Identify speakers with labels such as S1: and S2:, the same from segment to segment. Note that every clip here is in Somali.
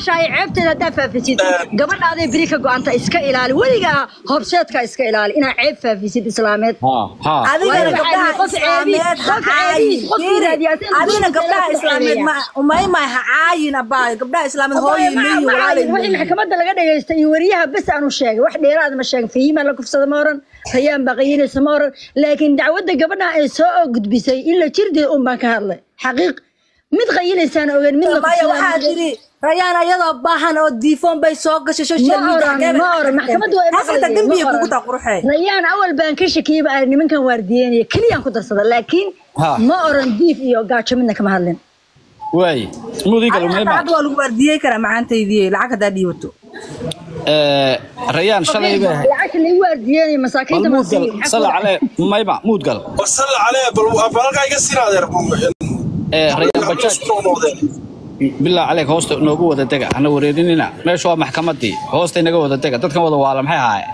S1: caashaay ceebteeda haddaa faafisid gabadhaaday beri ka go-anta iska ilaali weligaa horseedka iska ilaali inaa ceeb faafisid islaameed
S2: ha ha
S3: adigana
S1: Waayo,
S3: gabdhaha
S1: qof ceebi-
S3: islaameed ha
S1: qof ceebi-
S3: caayin
S1: qof
S3: Fiiri,
S1: raadiyaasay
S3: adigana
S1: bulshada
S3: gabdhaha
S1: ku
S3: islaameed
S1: ceebeeya.
S3: ma umaymay ha caayin abaayo gabdhaha islaameed hooyo leeyi walaalay
S1: wixii
S3: leeyi
S1: maxkamadda laga dhagaystay iyo wariyaha bes aanu sheegay wax dheeraad ma sheegin fahimaa la kufsada ma oran rayaan baa qayinaysa ma oran laakiin dacwadda gabadha ay soo gudbisay in la jirdeed un baan ka hadlay xaqiiq mid qayinaysaan ogeyn mid la
S3: maya waxaa
S1: kufsadaan
S3: tiri rayaan ayadoo baahan oo diifoon bay soo gashay social
S1: Ma
S3: media
S1: oran, ma oran, maxkamaddu way
S3: taas xitaa
S1: maqlayeen,
S3: dembiga
S1: ma
S3: kugu
S1: oran.
S3: taa quruxee
S1: rayaan awal baan ka shakiyey baa nimankan waardiyeynaya keliyaan ku darsada laakiin
S2: Ha.
S1: ma oran diif iyo gaajo midna kama hadlin
S2: waay mudiga
S3: hadda
S2: lumeyma
S3: hadda waa lagu waardiyey karaa macaantaydii lacag haddaa dhiibato
S2: ee rayaan shalay bay ahayd
S1: lacagta lagu waardiyeynaya masaakiinta
S2: bal muudgal
S1: masiixiin
S2: sala calee mayma muudgal
S4: وصل عليه بالقى يقصر هذا
S2: ee rayaan bajaaj bilaa caleyk hoosta noogu wada dega hana wareerinina meesha waa maxkamadii hoosta inaga wada dega dadkan wada waala maxay ahaayeen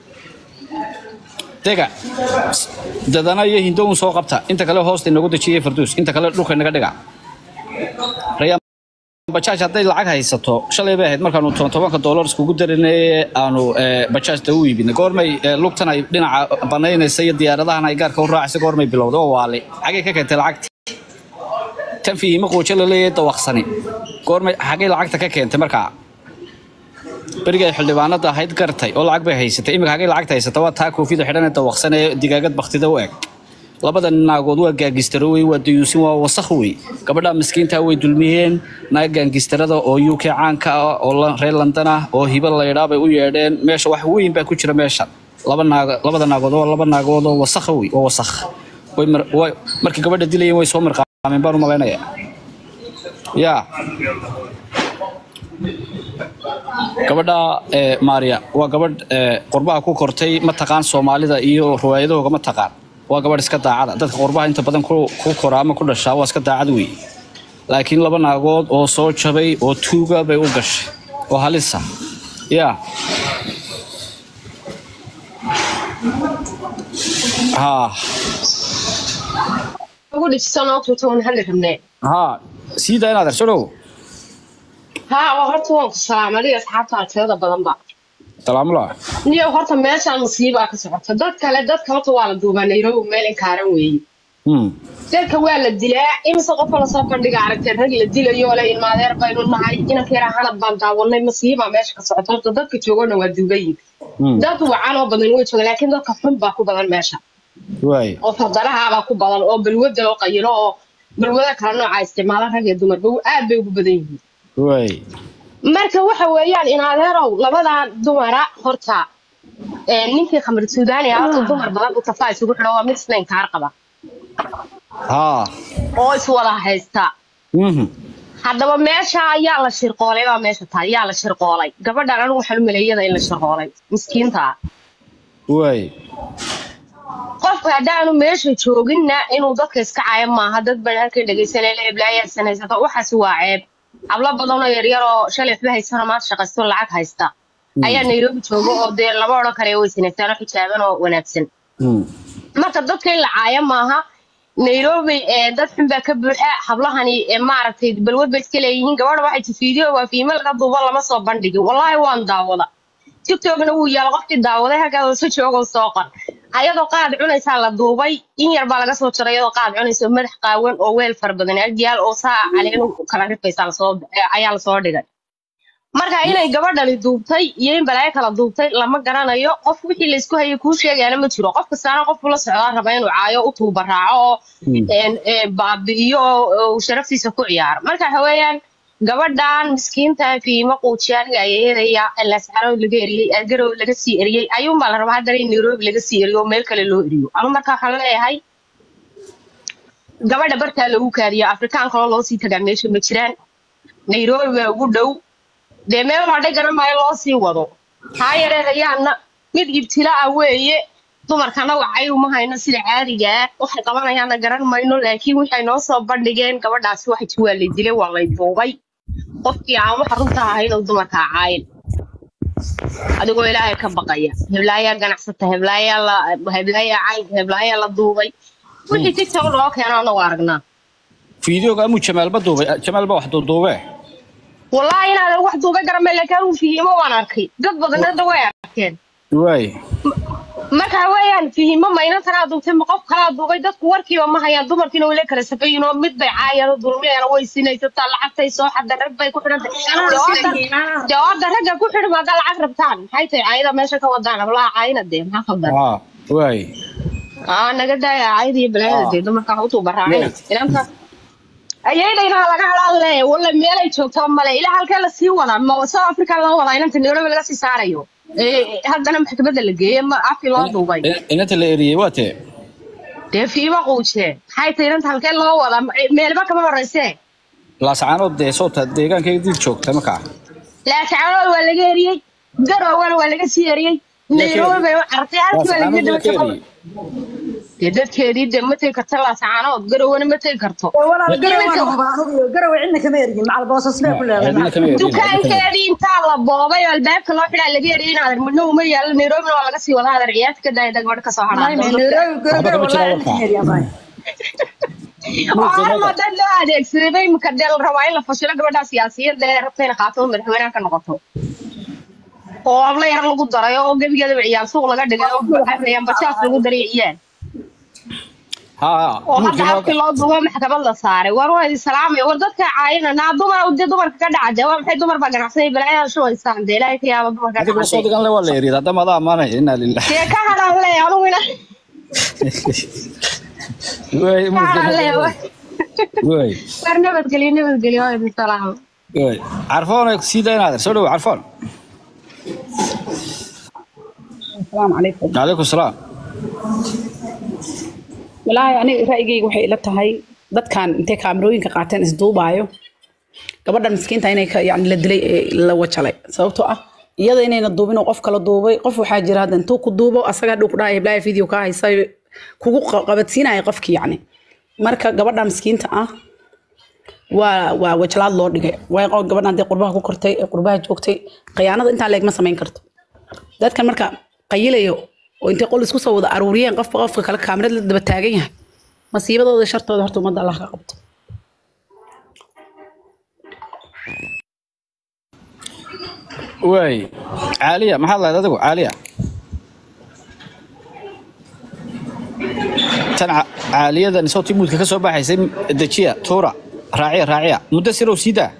S2: dega dadana iyo hindown soo qabta inta kale hoosta inagu dejiyay farduus inta kale dhulka inaga dhiga rayaan bajaaj hadday lacag haysato shalay bay ahayd markaanu toban tobanka doolar iskugu darinay aanu ee, bajaajta u iibinay goormay ee, lugtan ay dhinaca banaynaysa iyo diyaaradahan ay gaarka u raacaysa goormay bilowday oo waali xagay ka keentay lacagti tan fiihima quujo la leeyahay dawaqsani goormay xagay lacagta ka keentay markaa berigay xildhibaanada ahayd gartay oo lacag bay haysatay imika xagay lacagta haysata waa taa koofida xidhan ee dawaqsan ee digaagad baktida u eg labada naagood waa gaangistaro wey waa dayuusin waa wasakh wey gabadha miskiinta way dulmiyeen naag gaangistarada oo uk caanka ah oo la- reer london ah oo hiba laydhaa bay u yeedheen meesha wax weyn baa ku jira meesha laba naag labada naagood waa laba naagood oo wasakh wey waa wasakh way mar- way- markii gabadha dilayeen way soo marqaameen baan u malaynayaa yaa gabadha ee maariya waa gabadh ee qurbaha ku kortay ma taqaan soomaalida iyo riwaayadahooga ma taqaan waa gabadh iska daacada dadka qurbaha inta badan ku ku kora ama ku dhashaa waa iska daacad wey laakiin laba naagood oo soo jabay oo tuuga bay u gashay oo halisa yaa haa
S5: ugu dhijisan oo tuutoon hali rabnee
S2: haa sii daa inaad arsodhow
S5: haa waa horta waan ku salaamay asxaabta tirada badanba
S2: salaamula
S5: niyo horta meeshaan musiibaa ka socota dad kale dadka horta waa la duubaa nairobi meel inkaaran weeye
S2: hmm
S5: dadka waa la dilaa imise qofka lasoo bandhiga aragtay rag la dilayo le ilmaadeer baynu nahay inanka yaraa hanad baan daawanay musiibaa meesha ka socota horta dadka joogana waa duugayin
S2: hmm
S5: dad wacan oo badan way joogaan laakiin dadka xun baa ku badan meesha
S2: waay
S5: oo fardarahaabaa ku badan oo balwada oo qayilo oo balwada kala nooca isticmaala rag iyo dumarba aad bay ugu badan yihiin
S2: waay
S5: marka waxa weeyaan in adeerow labadaa dumara horta ee, ninkii khamri suudaani ah horta dumar badan u tafaa isugu xidho waa mid isna inkaar qaba
S2: haa
S5: oo iswada haysta
S2: mhm
S5: haddaba meesha ayaa la shirqoolay baa meesha tahay yaa la shirqoolay gabadhan anigu waxaan u maleeyada in la shirqoolay miskiinta ah
S2: waay
S5: qofka haddaanu meesha jooginna inuu dadka iska cayo maaha dad baan halkan dhegaysanay la eblaayaa sanaysato waxaasi waa ceeb hablo badan oo yaryar oo shalay waxba haysana maanta shaqaysto lacag haysta ayaa nairobi jooga oo dee lama odhan karayo way sanaystaan oo xijaaban oo wanaagsan
S2: hmm
S5: marka dadka in la caayo maaha nairobi ee dad xun baa ka buuxa hablahani ee maaragtay balwad bay iska leeyihiin gabadha waxay ti fiideo waa fiime laga duuba lama soo bandhigin wallaahi waan daawada tiktokna wuu yaala qofkii daawaday halkaas si joogoo soo qor ayadoo qaad cunaysaa la duubay in yar baa laga soo jaray ayadoo qaad cunaysa oo madax qaawan oo weel fara badan agyaal oo saa caleenu kala rifaysa lasoo ayaa lasoo dhigay marka inay gabadhani duubtay iyo in balaayo kala duubtay lama garanayo qof wixii laysku hayay kuu sheegaana ma jiro qof kastaana qof la socdaa raba inuu caayo u tuuba raaco oo een, ee, baabi'iyo oo oo sharaftiisa ku ciyaaro marka waxa weeyaan gabadhan miskiinta fiimo quujiyaaniga ay eedaya lasxaro laga eriyey algarow laga sii eriyey ayuunbaa la rabaa haddana in nairobi laga sii eriyo oo meel kale loo eriyo anu marka waxaan leeyahay gabadha bartaa lagu kaadiyo afrikaan kaloo loo sii tagaa meesha ma jiraan nairobi baa ugu dhow dee meel hadhay garan maayo loo sii wado haa yareerayaanna mid ibtila ah weeye dumarkana wacay uma hayno sida caadiga ah waxay qabanayaanna garan mayno laakiin waxay noo soo bandhigeen gabadhaasi waxay waa lay dilay waa lay duubay qofkii aan waxa runta ahayn oo dumarka caayin adigoo ilaahay ka baqaya heblaayaa ganacsata heblaayaa la heblaayaa caynka heblaayaa la duubay wixii tiktok loo keeno anagu aragnaa
S2: fiideoga amuu jamaalba duubay jamaalba wax duuduube
S5: wallaahi inaadan wax duuba garamay laakiin anigu fihimo waan arkay dad badanada way arkeen
S2: waay
S5: marka weeyaan fihimo ma inan tanaa duubtay ma qof kalaa duubay dadku warkiiba ma hayaan dumarkiina way la kala safayin oo mid bay caayado dulmiyana way sinaysataa lacagtay soo xadda rag bay ku xidhantay jawaabda ragga ku xidhma haddaa lacag rabtaan maxay tahay caayada meesha ka wadaan ablaha caayina dee maxaa khaldan
S2: haa waay
S5: aa naga daaya caayada iyo balaayada dee dumarka ha u tuubaraaceen inanta ayaydayna laga hadaalle walla meelay joogto male ilaa halkee lasii wadaa ma south africa loo wadaa inanta nairobi laga sii saarayo ee haddana maxkamadda la geeyey ma afkii loo duubay
S2: inanta la eriyey waa tee
S5: dee fiima quujee maxay tahay inanta halkee loo wadaa meelba kama horeysee
S2: laasacaanood dee soota deegaankeedii joogta markaa
S5: laasacanood waa laga eriyey garowana waa laga sii eriyey nairobi bay u cartay halkii waa laga
S2: laasacaanood
S5: daba
S2: waa ka eriyey
S5: dee dadkeedii dee ma tegi karto laasacanood garowna ma tegi karto
S1: walaal garowe waan hubaa anigu garowe cidna kama ergin macal boosas bay ku leedahay
S2: cidna kama eriyey
S5: dukaankeedii intaa la boobay oo albaabka loo xidhaa laga eriyay inaadan midna uma yaalo nairobina waa laga sii wadaa hadar ciyaarta ka daaya gabadha kasoo
S1: Nairobi
S5: hadhaa
S1: garowe
S2: Waxba kama
S1: wallahi
S2: jiraan
S1: cidna kama ergin
S5: orma dad loo adeegsaday bay imika dee la rabaa in la fashilo gabadha siyaasiyadda ee rabta inay qaato oo madaxweynaha ka noqoto oo habla yar lagu daray oo gebigeedaba ciyaal suuq laga dhigay oo baxayaan bajaas lagu daray ciyaal
S2: haa
S5: oo hadda
S2: mulkina
S5: afkii loo duubo maxkamad la saaray war waa idin salaamaya war dadka caayina naa dumar dee dumarka ka dhaca dee waa maxay dumar baa ganacsanay balaayada shubaysaan dee ilaahay ka yaaba dumarka
S2: adiga soo
S5: dhacday
S2: digan le waa la eriyey haddama adaa amaanaya inaa lilah
S5: dee ka hadhaan le anugu ina
S2: waay
S5: ka hadhaan le
S2: waay
S5: war nabadgelyo nabadgelyo waa idin salaamo
S2: waay carfoon ay sii daynaader soo dhowo carfoon
S6: السلام عليكم
S2: calaykum salaam
S6: walaahi aniga ra'yigayga waxay ila tahay dadkan intay kaamirooyinka qaateen isduubaayo gabadhan miskiinta inay ka yani la dilay ee la wajalay sababtoo ah iyada inayna duubin oo qof kala duubay qof waxaa jira hadda intuu ku duubo asaga hadhow ku dhahay blaya video ka haysa kugu qa- qabadsiinaya qofki yacni marka gabadha miskiinta ah waa waa wajalaad loo dhigay waa gabadhan hadday qurbaha ku kortay ee qurbaha joogtay khiyaanada intaa leeg ma samayn karto dadkan marka qayilayo oo intay qol isku soo wada aruuriyeen qofba qofka kale kaamirad la daba taagan yahay masiibadooda iyo shartooda horta ummadda allah ka qabto
S2: waay caaliya maxaad lahayd adigu caaliya tan ca- caaliyadan isoo timuudka ka soo baxaysay dejiya tuura raaciya raaciya muddo sirow sii daa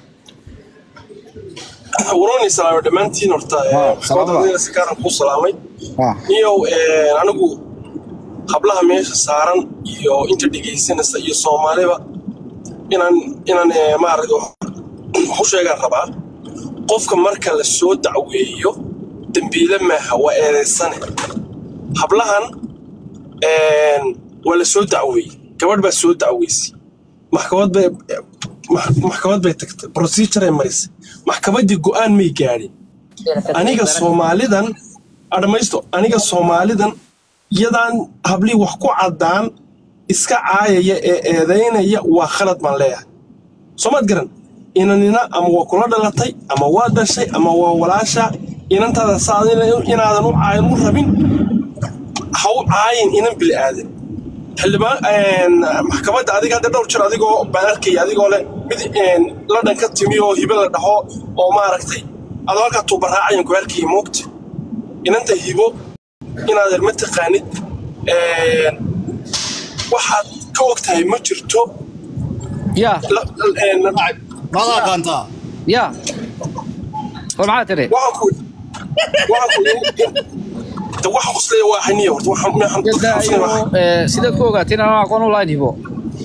S4: waroni salaamay dhammaantiin horta
S2: Waa, salaamada.
S4: maxkamadda si gaaran kuu salaamay
S2: Waa.
S4: niyow anigu hablaha meesha saaran iyo inta dhegaysanaysa iyo soomaaliba inaan inaan eh, maaragta wax wax u sheegaan rabaa qofka marka la soo dacweeyo dembiile maaha waa eedaysane hablahan een, waa la soo dacweeyey gabadh baa soo dacweysay maxkamad bay max- maxkamad bay tagtay procedure ay marisay maxkamaddii go'aan may gaadhin aniga soomaalidan adhamaysto aniga soomaalidan iyadaan hablii wax ku caddaan iska caayaya ee eedaynaya waa khalad baan leeyahay soomaad garan inanina ama waa kula dhalatay ama waa dhashay ama waa walaasha inantaada saad inaadan u caayin u rabin ha u caayin inan bili aadan xildhibaan maxkamadda adiga hadda dhowr jir adigoo baan arkaya adigoo leh mid een, ladhan ka timi oo hibe la dhaho oo maaragtay adoo halkaa tuubaraacayan ku arkaya moogta inanta hibo inaadan ma taqaanid een, waxaad ka og tahay ma jirto
S2: yaa
S4: la- een,
S7: maad aqaantaa
S2: yaa war maxaa tiri
S4: waxaan ku waxaan ku de waxa quslaya waa haniya horta waxaan waxaan dadka quslaya waa
S2: Ee, sidaad ku ogaateen inaan aqoon u lahayn hibo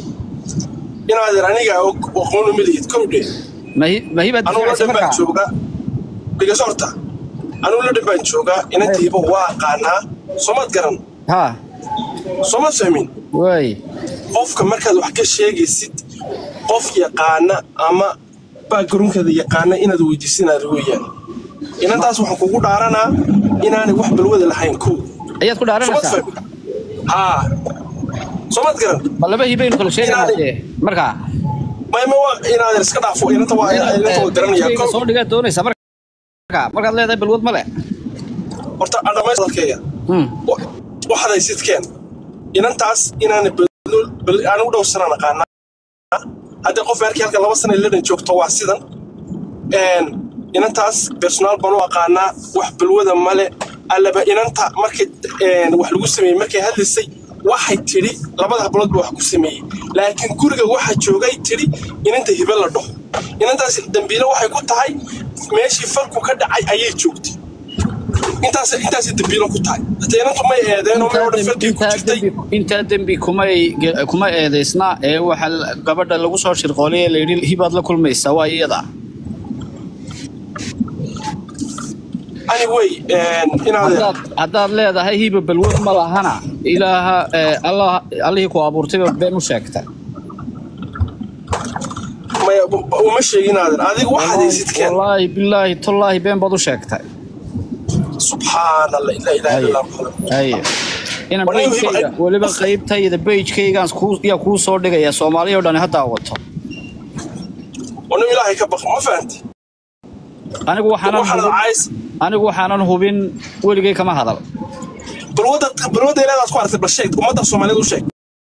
S4: inaadan aniga og aqoon uma lihid kowdhe
S2: mahi mahibaad
S4: anugu
S2: difaacaysa
S4: ladhan baan
S2: markaa
S4: joogaa dhigaso horta anugu ladhan baan joogaa inanta hibo waa aqaanaa soomaad garan
S2: haa
S4: sooma fahmin
S2: waay
S4: qofka markaad wax ka sheegaysid qof yaqaana ama backgroundkeeda yaqaana inaad weydiisinaad weeyaan inantaas waxaan kugu dhaaranaa inaanay wax balwada lahayn kow
S2: ayaad ku
S4: soomaad
S2: dhaaranaysaa
S4: fahmin haa soomaad garan
S2: ma laba hibaynu kala sheegaynaa
S4: Inaanay-
S2: dee markaa
S4: mayma waa inaadan iska dhaafo inanta waa inanta waa garanayaa
S2: Shayga
S4: kow
S2: soo dhigaad doonaysaa markaa markaad leedahay balwad ma le
S4: horta adhamays dalkayga
S2: Hmm.
S4: waxaad haysidkeen inantaas inaana anigu dhow sanaan aqaanaa haddii qof markii halka laba sana ladhan joogto waa sidan een, inantaas personaal baan u aqaanaa wax balwada male allaba inanta markay een, wax lagu sameeyey markay hadlaysay waxay tidhi labada hablood ba wax ku sameeyey laakiin guriga waxa joogay tidhi inanta hibe la dhaho inantaas dambiile waxay ku tahay meeshii falku ka dhacay ayay joogtay intaas intaasay dambiilo ku tahay hata inantu may eedeenoo may odhan falkii ku jirtay
S2: intaa dembi kumay kuma eedaysna ee waxa la- gabadha lagu soo shirqoolay ee layidhi hibaad la kulmaysaa waa iyada
S4: anyway een, inaad
S2: haddaad haddaad leedahay hiba balwad ma lahana ilaaha ee, allah allihii ku abuurtayba been u sheegta
S4: maya uma sheegin aadan adiga waxaad haysidkeen
S2: wallaahi bilaahi tallaahi been baad u sheegtay
S4: subxaan allah ilaa ilaha illa allah
S2: haye inaan
S4: Walahi
S2: bejkayga
S4: hiba-
S2: weliba qaybtayda bejkaygaan yaa kuu soo dhigaya soomaaliya oo dhan ha daawato
S4: wana ilaahay ka baq ma fahanti
S2: anigu waxaanan
S4: waxaad
S2: hubin
S4: cays
S2: anigu waxaanan hubin weligay kama hadal
S4: balwada balwada ilaadaad ku aragtay bal sheeg ummadda soomaaliyeed u sheeg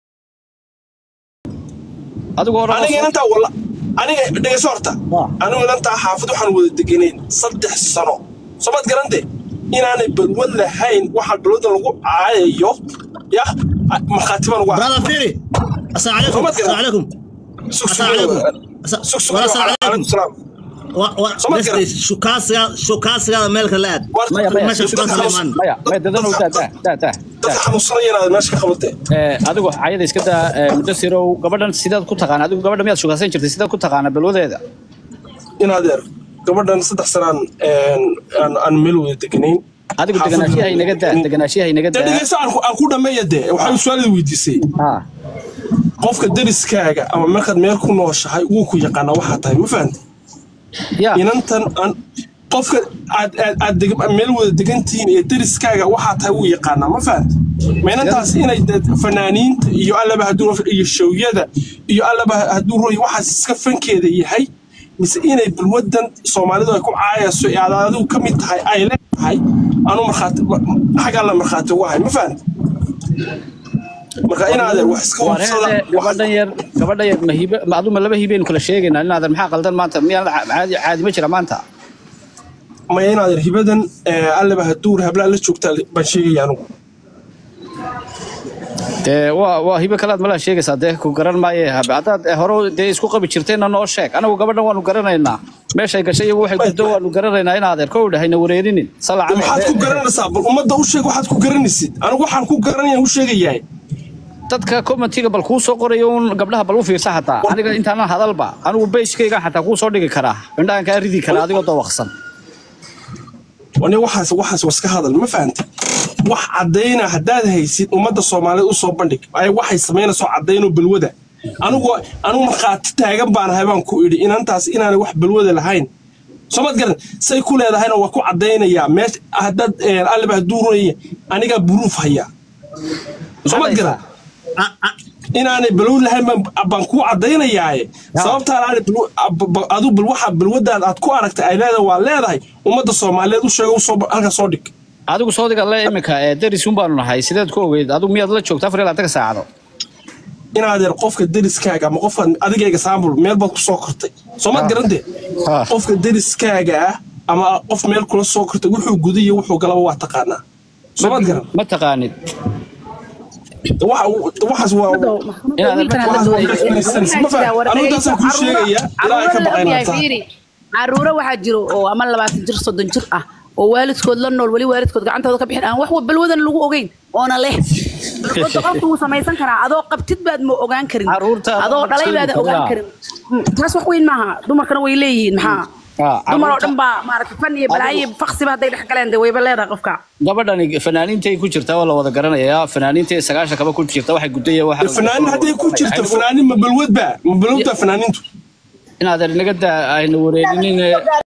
S2: adigu hore
S4: aniga inantaa walla aniga dhegeyso horta
S2: Ah.
S4: anigu inantaa xaafad waxaan wada deganayn saddex sano somaad garante inaanay balwad lahayn waxaa balwada lagu caayayo ya markhaati baan ugu
S7: brother Firi السلام عليكم
S4: Soomad
S7: السلام عليكم السلام عليكم ولا السلام عليكم
S4: salaam Soomad
S7: بس
S4: garan.
S7: شو كاسga شو كاسga meelka laad
S2: maya maya
S7: meesha shukran
S2: dadka
S7: Sulaymaan.
S2: maya maya dadanow daa daa daa daa
S4: dadka
S2: daa
S4: xanuunsanaya inaad meesha ka qabatee
S2: ee adigu cayada iska daa ee, mudasirow gabadhan sidaad ku taqaana adigu gabadha miyaad shugaasan jirtay sidaad ku taqaana balwadeeda
S4: inaadeer gabadhan saddex sanaan aan aan meel wada deganayn
S2: adigu
S4: Xaafad
S2: deganaashiyaha
S4: wada
S2: inaga daa
S4: deganayn.
S2: deganaashiyaha inaga
S4: dee
S2: daa
S4: dhegeyso aan ku- aan ku dhameeya dee waxay su-aalada weydiisay
S2: ha
S4: qofka deriskaaga ama markaad meel ku nooshahay wuu ku yaqaanaa waxaa tahay ma fahanti
S2: ya
S4: inantan aan qofka aad aad aad deg- meel wada degantihiin iyo deriskaaga waxaa tahay wuu yaqaanaa ma fahanti ma inantaas inay dee fanaaniinta iyo allaba hadduu iyo showyada iyo allaba hadduu roy waxaas iska fankeeda yahay mise inay balwadan soomaalidu ay ku caayayso ee aad adigu ka mid tahay ay leedahay anu markhaati xag alla markhaati ugu ahay ma fahanti marka inaadeer wax iska hubsada
S2: wareede
S4: wax-
S2: gabadhan yar gabadhan yar ma hibe ma aduma laba hibeynu kala sheegaynaa inaadan maxaa qaldan maanta miyaan caadi caadi ma jira maanta
S4: maya inaadeer hibadan ee, allaba hadduu hablaa la joogta baan sheegaya anugu
S2: dee waa waa hibe kalaad malaa sheegaysaa dee ku garan maaye habe haddaad eh, hore dee isku qabi jirteenna noo sheeg anagu gabadhan waanu garanaynaa meeshay gashay iyagu waxay guddo waanu garanaynaa in adeer kow dhahayna wareerinin salaca
S4: maxaad ku garanaysaa bal ummadda u sheeg waxaad ku garanaysid anigu waxaan ku garanaya u sheegayahay
S2: dadka commentiga bal kuu soo qorayo un gabdhaha bal u fiirsa hataa aniga intaanan hadalba anigu bejkayga xataa kuu soo dhigi karaa indhahan kaa ridi karaa adigoo dawaqsan
S4: aniga waxaas waxaas waa iska hadal ma fahantay wax caddayna haddaad haysid ummadda soomaaliyeed u soo bandhig ay waxay samaynayso caddaynoo balwada anigu anigu markhaati taagan baan ahay baan ku idhi inantaas inaanay wax balwada lahayn soomad garan say ku leedahayna waa ku caddaynayaa meesha haddaad eh, allaba hadduu runaya anigaa buruuf hayaa soomad garan
S7: Ah, ah,
S4: inaanay balwad lahayn baan- baan kuu caddaynayaaye sababtaan aanay balwa- ab- ba- adu bal waxa balwadaad aad ku aragtay ay leedahay waa leedahay ummadda soomaaliyeed u sheega usoo halka soo dhig
S2: adigu soo diga le iminka ee deris un baanu nahay sideed ku ogeyd adigu miyaad la joogta afar iyo labaatanka saacado
S4: inaadeer qofka deriskaaga ama qofka adigayga saambul meel baad ku soo kortay soomaad garante
S2: Ha.
S4: qofka deriskaaga ah ama qof meel kula soo kortay wuxuu guday iyo wuxuu galaba waa taqaanaa soomaad garan
S2: ma taqaanid
S4: waxa uu- waxaas waa
S6: caruuro waxaa jiro oo ama labaatan jir soddon jir ah oo waalidkood la nool weli waalidkood gacantooda ka bixin aan wax balwadan lagu ogeyn oona leh balwada qofku wuu samaysan karaa adoo qabtid baad ma ogaan karin
S2: Caruurta-
S6: adoo dhalay baad ogaan karin Mm, taas wax weyn maaha dumarkana way leeyihiin maxaa
S2: Ah,
S6: dumar oo
S2: caruurta-
S6: dhan baa maaragtay fan iyo balaayo iyo faksiba hadday dhex galeen dee wayba leedahay qofka
S2: gabadhani fanaaniintay ku jirtaa waa la wada garanayaa fanaaniintay sagaashan kaba ku jirta waxay gudaya waxa
S4: fanaanin hadday ku jirto fanaanin ma balwadba ma balwadba fanaaniintu
S2: inaadan inaga daa ayna wareerinin